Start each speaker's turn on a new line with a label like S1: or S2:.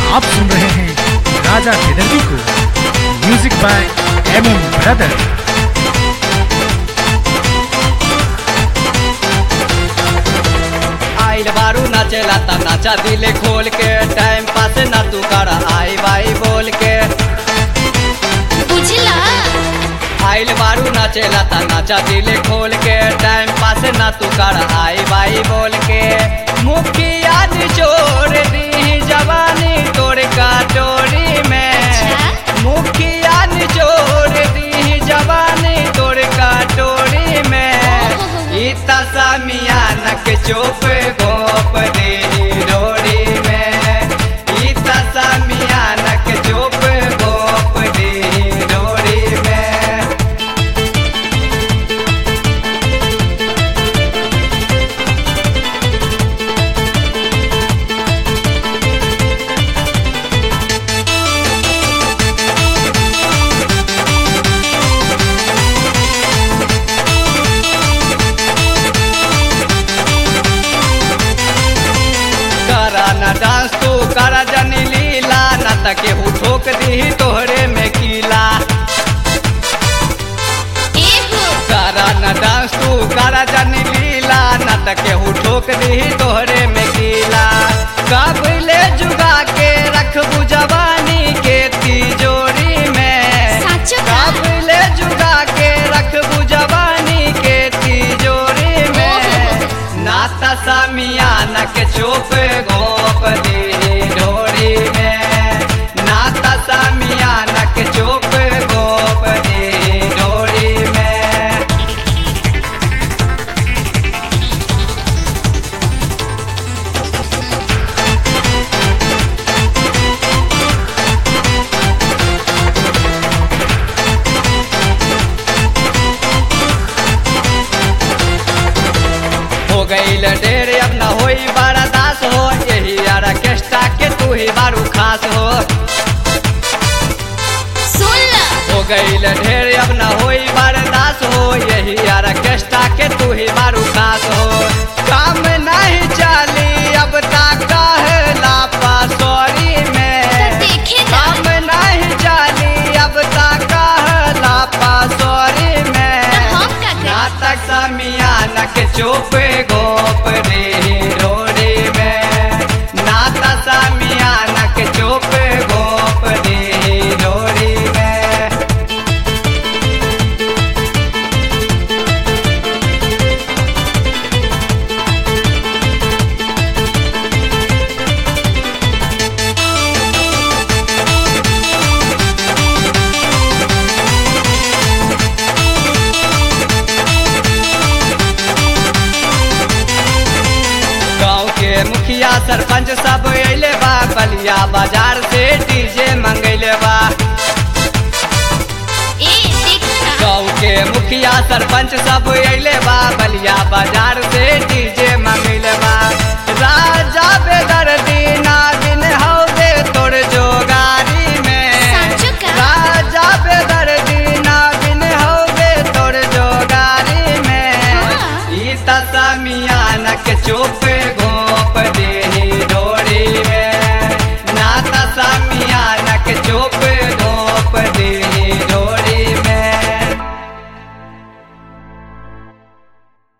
S1: आप सुन रहे हैं राजा बेदर्जी को music by M M brother
S2: आइल बारू नाचेला ता नाचा दिले खोल के टाइम पास ना तू कर आई बाई बोल के
S3: बुझला
S2: आइल बारू नाचेला ता नाचा दिले खोल के टाइम पास ना तू कर आई बाई बोल के मुखिया निचोड़ दी जवानी तोड़ का डोरी में
S3: अच्छा।
S2: मुखिया निचोड़ दी जवानी तोड़ का डोरी में इता सामियान के चोप गोप दे डोरी में इता सामियान के चोप गोप दे डोरी में करा न डांस तू करा जनी लीला न त केहू ठोक दी तोहरे में कीला
S3: एहो
S2: करा न डांस तू करा जनी लीला न त केहू ठोक दी तोहरे में कीला कबले जुगा के रखबू जवानी के तिजोरी में
S3: साचो का
S2: काबले जुगा के रखबू जवानी के तिजोरी में नाता सामियान के चोप गोप दे डोरी में नाता सामियान के चोप गोप दे डोरी में हो गईल ढेर अब न होई बड़ा दास हो यही ऑर्केस्ट्रा के तू ही बारू खास हो
S3: सुन ल
S2: हो गईल ढेर अब न होई बर्दास हो यही ऑर्केस्ट्रा के तू ही बारू खास हो काम नहीं चली अब तक कहला पासोरी
S3: तो
S2: में
S3: देखे ना
S2: काम नहीं चली अब तक कहला पासोरी
S3: तो
S2: में
S3: हम का करी?
S2: नाटक समियान के चुप गोप रे रोड़ी में नाता समियान के चुप गोप रे रोड़ी में गाँव के मुखिया सरपंच सब अइले बा बलिया बाजार से डीजे मंगैले बा
S3: ए देख ना
S2: गाँव के मुखिया सरपंच सब अइले बा बलिया बाजार से डीजे मंगैले बा राजा बेदर दीना दिन हौदे तोड़ जोगारी में
S3: साचो का?
S2: राजा बेदर दीना दिन हौदे तोड़ जोगारी में
S3: हाँ।
S2: ई तसमियान के चुप